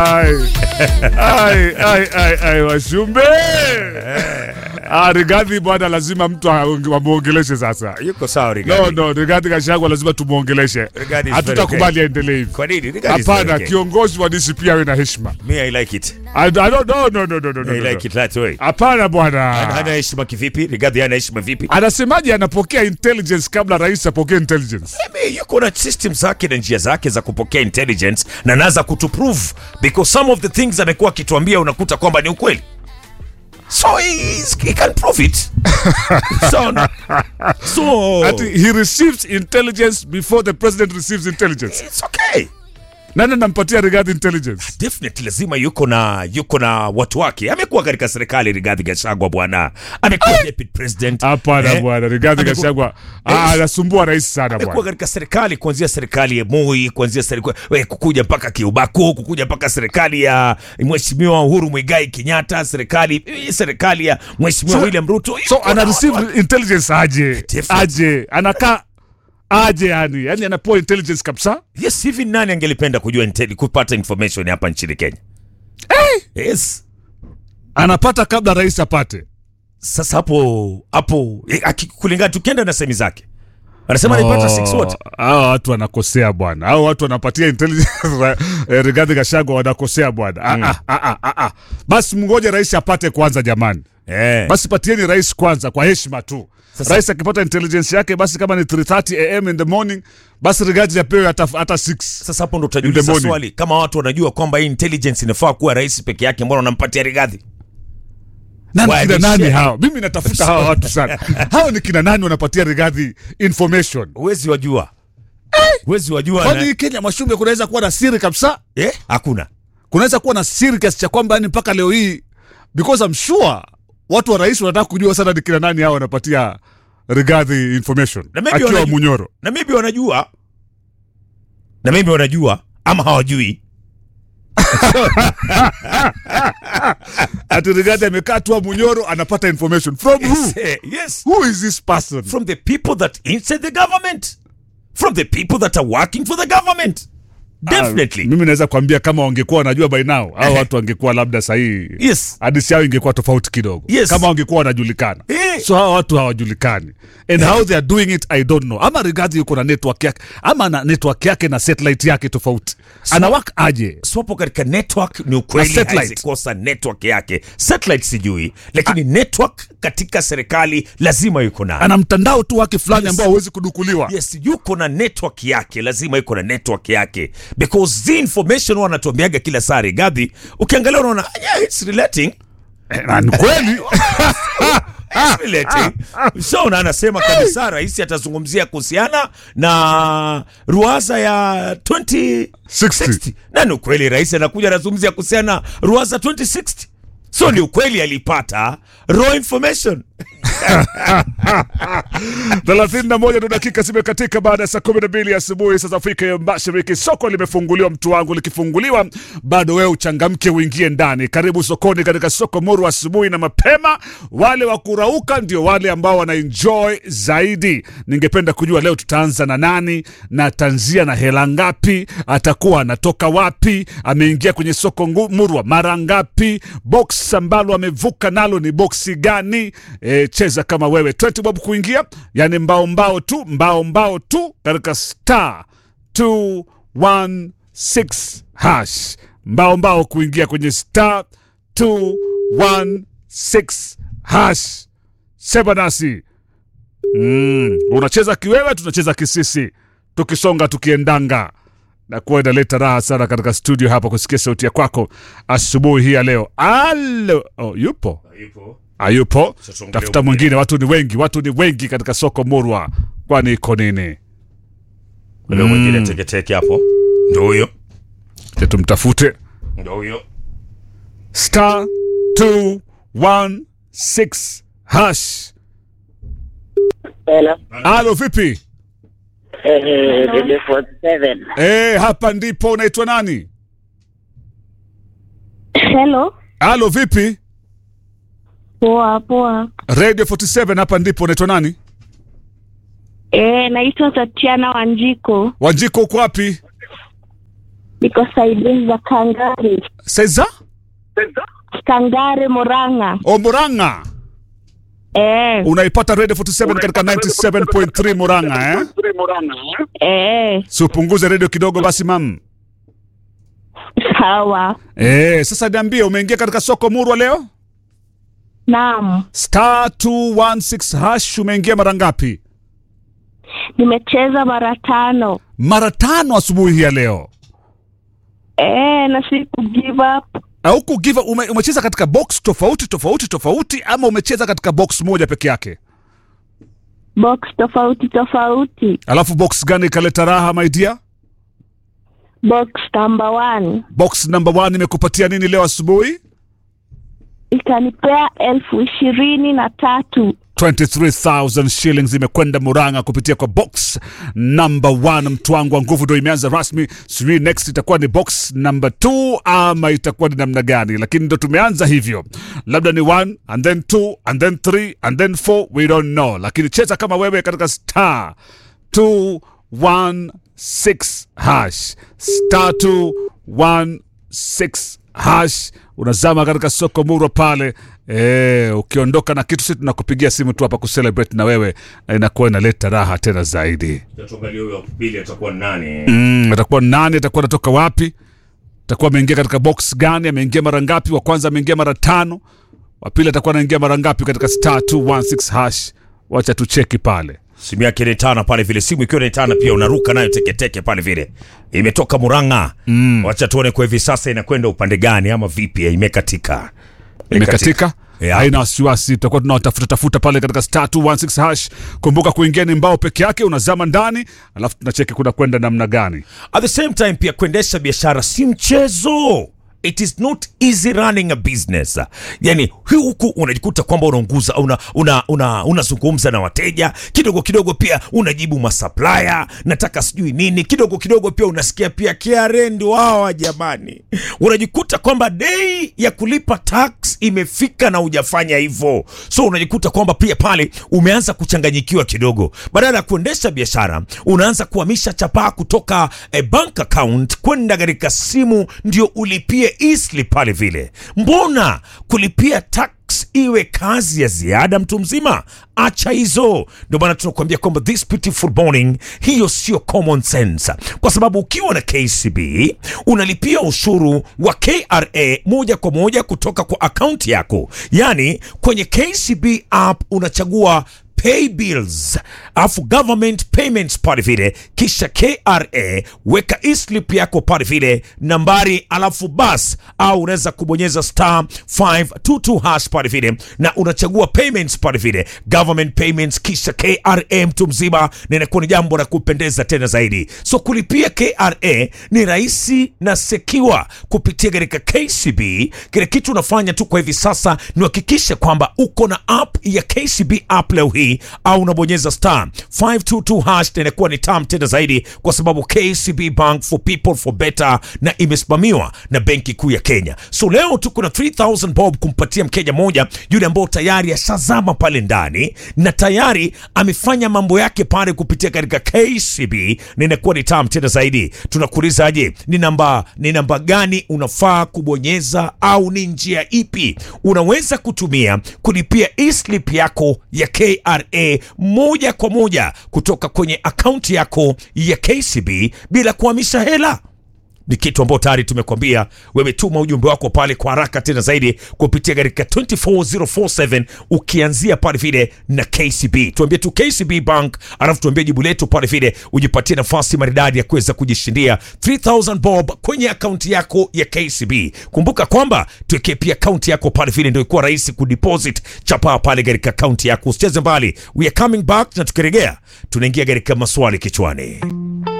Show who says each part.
Speaker 1: Ai, ai, ai, ai, ai, Washumbe. Ah, Rigathi bwana, lazima mtu aonge- amwongeleshe sasa.
Speaker 2: Yuko sawa
Speaker 1: No,
Speaker 2: Rigathi.
Speaker 1: no, Rigathi Gachagua lazima tumwongeleshe.
Speaker 2: Rigathi is
Speaker 1: Hatutakubali
Speaker 2: very
Speaker 1: aendelee hivi.
Speaker 2: Kwa nini? Rigathi is
Speaker 1: Hapana,
Speaker 2: very okay.
Speaker 1: kiongozi wa DCP awe na heshima.
Speaker 2: Me I like it.
Speaker 1: I, I don't, no, no, no, no, no, no,
Speaker 2: I
Speaker 1: no.
Speaker 2: like it that way.
Speaker 1: Hapana
Speaker 2: Hana
Speaker 1: bwana.
Speaker 2: hana heshima kivipi? Rigathi hana heshima vipi?
Speaker 1: Anasemaje anapokea intelligence kabla rais apokee intelligence?
Speaker 2: Maybe yuko na system zake na njia zake za kupokea intelligence na naza kutuprove because some of the things amekuwa akituambia unakuta kwamba ni ukweli so he, is- he can prove it so, so
Speaker 1: Ati he receives intelligence before the president receives intelligence.
Speaker 2: it's okay
Speaker 1: Nani anampatia Rigathi intelligence?
Speaker 2: definitely lazima yuko na yuko na watu wake amekuwa katika serikali Rigathi Gachagua bwana amekuwa deputy president
Speaker 1: Hapana
Speaker 2: Eh?
Speaker 1: bwana, Rigathi
Speaker 2: Amekuwa-
Speaker 1: Gachagua ah, anasumbua rais sana
Speaker 2: amekuwa
Speaker 1: bwana.
Speaker 2: katika serikali kuanzia serikali ya Moi, kuanzia serikali we, kukuja mpaka Kiubaku, kukuja mpaka serikali ya Mheshimiwa Uhuru Muigai Kenyatta, serikali hii serikali ya Mheshimiwa
Speaker 1: So-
Speaker 2: William Ruto.
Speaker 1: So
Speaker 2: Yuko
Speaker 1: ana
Speaker 2: na
Speaker 1: receive
Speaker 2: watu-
Speaker 1: intelligence aje?
Speaker 2: Definitely.
Speaker 1: Aje. Anakaa aje yani. Yani anapewa intelligence kabisa?
Speaker 2: Yes, hivi nani angelipenda kujua intel, kupata information hapa nchini Kenya? Yes.
Speaker 1: Anapata kabla rais apate.
Speaker 2: Sasa hapo hapo eh, aki- kulingana tukienda na semi zake. Anasema alipata 6 what?
Speaker 1: Hao watu wanakosea bwana. Hao watu wanapatia intelligence eh, Rigathi Gachagua wanakosea bwana. Ah, ah, ah, ah, ah. Basi mngoje rais apate kwanza jamani.
Speaker 2: Eh.
Speaker 1: Basi patieni rais kwanza kwa heshima tu.
Speaker 2: Sasa-
Speaker 1: rais akipata intelligence yake basi kama ni 3:30 am in the morning basi Rigathi apewe hata hata 6.
Speaker 2: Sasa hapo ndo
Speaker 1: In the
Speaker 2: utajiuliza
Speaker 1: morning.
Speaker 2: swali kama watu wanajua kwamba hii intelligence inafaa kuwa rais peke yake, mbona wanampatia Rigathi?
Speaker 1: Nani
Speaker 2: Why
Speaker 1: kina
Speaker 2: they
Speaker 1: nani
Speaker 2: share?
Speaker 1: hao? Mimi natafuta hawa watu sana. hao ni kina nani wanapatia Rigathi information?
Speaker 2: Huwezi wajua. Huwezi wajua.
Speaker 1: Kwani
Speaker 2: Na,
Speaker 1: Kenya Mashumbe kunaweza kuwa na siri kabisa?
Speaker 2: eh? Hakuna.
Speaker 1: Kunaweza kuwa na siri kiasi cha kwamba yani mpaka leo hii because I'm sure watu wa rais wanataka kujua sana ni kina nani hao wanapatia Rigathi information
Speaker 2: Na maybe
Speaker 1: akiwa
Speaker 2: wanaju-
Speaker 1: Munyoro.
Speaker 2: Na maybe wanajua. Na maybe wanajua ama hawajui.
Speaker 1: Ati Rigathi amekaa tu Munyoro anapata information from who?
Speaker 2: Eh, yes.
Speaker 1: Who is this person?
Speaker 2: From the people that inside the government. From the people that are working for the government. Definitely.
Speaker 1: Ah, mimi naweza kuambia kama wangekuwa wanajua by now au watu wangekuwa labda sahihi
Speaker 2: Yes.
Speaker 1: hadisi yao ingekuwa tofauti kidogo
Speaker 2: Yes.
Speaker 1: kama wangekuwa wanajulikana
Speaker 2: Eh.
Speaker 1: so hawa watu hawajulikani and how they are doing it i don't know ama Rigathi yuko na network yake ama na network yake na satellite yake tofauti anawak aje
Speaker 2: swapo katika network ni ukweli
Speaker 1: Na satellite.
Speaker 2: haiwezi kosa network yake satellite sijui lakini network katika serikali lazima yuko nayo
Speaker 1: ana mtandao tu wake fulani
Speaker 2: Yes.
Speaker 1: ambao hauwezi kudukuliwa
Speaker 2: yes yuko na network yake lazima yuko na network yake because the information huwa anatuambiaga kila saa Rigathi ukiangalia unaona yeah, it's relating
Speaker 1: Eh, na ni kweli
Speaker 2: It's relating. so na anasema kabisa rais atazungumzia kuhusiana na ruaza ya 2060
Speaker 1: 60.
Speaker 2: na ni ukweli rais anakuja anazungumzia kuhusiana na ruaza 2060 so ni ukweli alipata raw information
Speaker 1: thelathini na moja ndo dakika zimekatika baada ya saa kumi na mbili asubuhi saa za Afrika ya Mashariki. Soko limefunguliwa mtu wangu, likifunguliwa bado wewe uchangamke uingie ndani. Karibu sokoni katika soko Muru asubuhi na mapema. Wale wa kurauka ndio wale ambao wana enjoy zaidi. Ningependa kujua leo tutaanza na nani na tanzia na hela ngapi, atakuwa anatoka wapi, ameingia kwenye soko ngu- Murwa mara ngapi, box ambalo amevuka nalo ni boksi gani? E, cheza kama wewe 20 bob kuingia, yani mbao mbao tu mbao mbao tu katika star 216 hash mbao mbao kuingia kwenye star 216 hash. Sema nasi mm, unacheza kiwewe, tunacheza kisisi, tukisonga tukiendanga na kuwa inaleta raha sana katika studio hapa kusikia sauti ya kwako asubuhi hii ya leo. Alo, oh, yupo hayupo?
Speaker 2: tuongee
Speaker 1: Tafuta
Speaker 2: ukweli.
Speaker 1: mwingine. Watu ni wengi, watu ni wengi katika soko Murwa, kwani iko nini?
Speaker 2: ule mwingine teketeke hapo ndo huyo
Speaker 1: Je, tumtafute
Speaker 2: ndo huyo
Speaker 1: star 216 hash.
Speaker 3: Hello.
Speaker 1: Alo, vipi?
Speaker 3: Eh, Dede 47.
Speaker 1: Eh, hapa ndipo. Unaitwa nani?
Speaker 4: Hello.
Speaker 1: Alo, vipi?
Speaker 4: Poa poa.
Speaker 1: Radio 47 hapa ndipo. Unaitwa nani?
Speaker 4: Eh, naitwa Tatiana Wanjiko.
Speaker 1: Wanjiko, uko wapi?
Speaker 4: niko saidi za Kangari,
Speaker 1: Seza
Speaker 4: Kangari Murang'a.
Speaker 1: o Murang'a.
Speaker 4: Eh,
Speaker 1: Unaipata Radio 47 katika 97.3 Murang'a eh?
Speaker 4: eh,
Speaker 1: Si upunguze radio kidogo basi mam.
Speaker 4: sawa.
Speaker 1: Eh, sasa niambie umeingia katika soko Murwa leo?
Speaker 4: Naam,
Speaker 1: Star 216 hash umeingia mara ngapi?
Speaker 4: nimecheza mara tano.
Speaker 1: Mara tano asubuhi hii ya leo.
Speaker 4: Eh, na siku give up.
Speaker 1: Au kugiva ume, umecheza katika box tofauti tofauti tofauti ama umecheza katika box moja peke yake?
Speaker 4: Box tofauti tofauti.
Speaker 1: Alafu box gani ikaleta raha my dear?
Speaker 4: Box number one
Speaker 1: Box number one imekupatia nini leo asubuhi?
Speaker 4: ikanipea elfu ishirini na tatu.
Speaker 1: 23,000 shillings imekwenda Murang'a kupitia kwa box number one. Mtu wangu wa nguvu ndo imeanza rasmi, sijui next itakuwa ni box number two ama itakuwa ni namna gani, lakini ndo tumeanza hivyo, labda ni one and then two and then three and then four, we don't know, lakini cheza kama wewe katika star 216 hash star 216 hash unazama katika soko murwa pale e, ukiondoka na kitu si tunakupigia simu tu hapa kucelebrate na wewe na inakuwa inaleta raha tena zaidi
Speaker 2: tuangalie huyo pili atakuwa nani
Speaker 1: mm, atakuwa nani atakuwa anatoka wapi atakuwa ameingia katika box gani ameingia mara ngapi wa kwanza ameingia mara tano wa pili atakuwa anaingia mara ngapi katika star 216 hash wacha tucheki pale
Speaker 2: simu yake ni tana pale vile simu ikiwa ni tana pia unaruka nayo teketeke pale vile imetoka muranga mm. wacha tuone kwa hivi sasa inakwenda upande gani ama vipi imekatika
Speaker 1: imekatika
Speaker 2: Yeah.
Speaker 1: haina wasiwasi tutakuwa tunawatafuta tafuta pale katika star 216 hash kumbuka kuingia ni mbao peke yake unazama ndani alafu tunacheki kuna kwenda namna gani
Speaker 2: at the same time pia kuendesha biashara si mchezo it is not easy running a business yani hii huku unajikuta kwamba unaunguza una, una, una, unazungumza na wateja kidogo kidogo pia unajibu masupplier nataka sijui nini kidogo kidogo pia unasikia pia KRA ndio hawa jamani unajikuta kwamba dei ya kulipa tax imefika na hujafanya hivyo so unajikuta kwamba pia pale umeanza kuchanganyikiwa kidogo badala ya kuendesha biashara unaanza kuhamisha chapaa kutoka eh, bank account kwenda katika simu ndio ulipie easily pale vile mbona kulipia tax iwe kazi ya ziada mtu mzima acha hizo ndio maana tunakuambia kwamba this beautiful morning hiyo sio common sense kwa sababu ukiwa na kcb unalipia ushuru wa kra moja kwa moja kutoka kwa akaunti yako yaani kwenye kcb app unachagua pay bills alafu government payments pale vile kisha kra weka eslip yako pale vile nambari alafu bas au unaweza kubonyeza star 522 hash pale vile na unachagua payments pale vile government payments kisha kra mtu mzima na inakuwa ni jambo la kupendeza tena zaidi so kulipia kra ni rahisi na sekiwa kupitia katika kcb kile kitu unafanya tu kwa hivi sasa ni uhakikishe kwamba uko na app ya kcb app leo hii au unabonyeza star 522 hash na inakuwa ni tam tena zaidi kwa sababu kcb bank for people for better na imesimamiwa na benki kuu ya kenya so leo tuko na 3000 bob kumpatia mkenya moja yule ambao tayari ashazama pale ndani na tayari amefanya mambo yake pale kupitia katika kcb na inakuwa ni tam tena zaidi tunakuulizaje ni namba ni namba gani unafaa kubonyeza au ni njia ipi unaweza kutumia kulipia eslip yako ya kra moja kwa moja kutoka kwenye akaunti yako ya kcb bila kuhamisha hela ni kitu ambao tayari tumekwambia wewe tuma ujumbe wako pale kwa haraka tena zaidi kupitia katika 24047 ukianzia pale vile na kcb tuambie tu kcb bank alafu tuambie jibu letu pale vile ujipatie nafasi maridadi ya kuweza kujishindia 3000 bob kwenye akaunti yako ya kcb kumbuka kwamba tuwekee pia akaunti yako pale vile ndio ikuwa rahisi kudeposit chapaa pale katika akaunti yako usicheze mbali we are coming back na tukirejea tunaingia katika maswali kichwani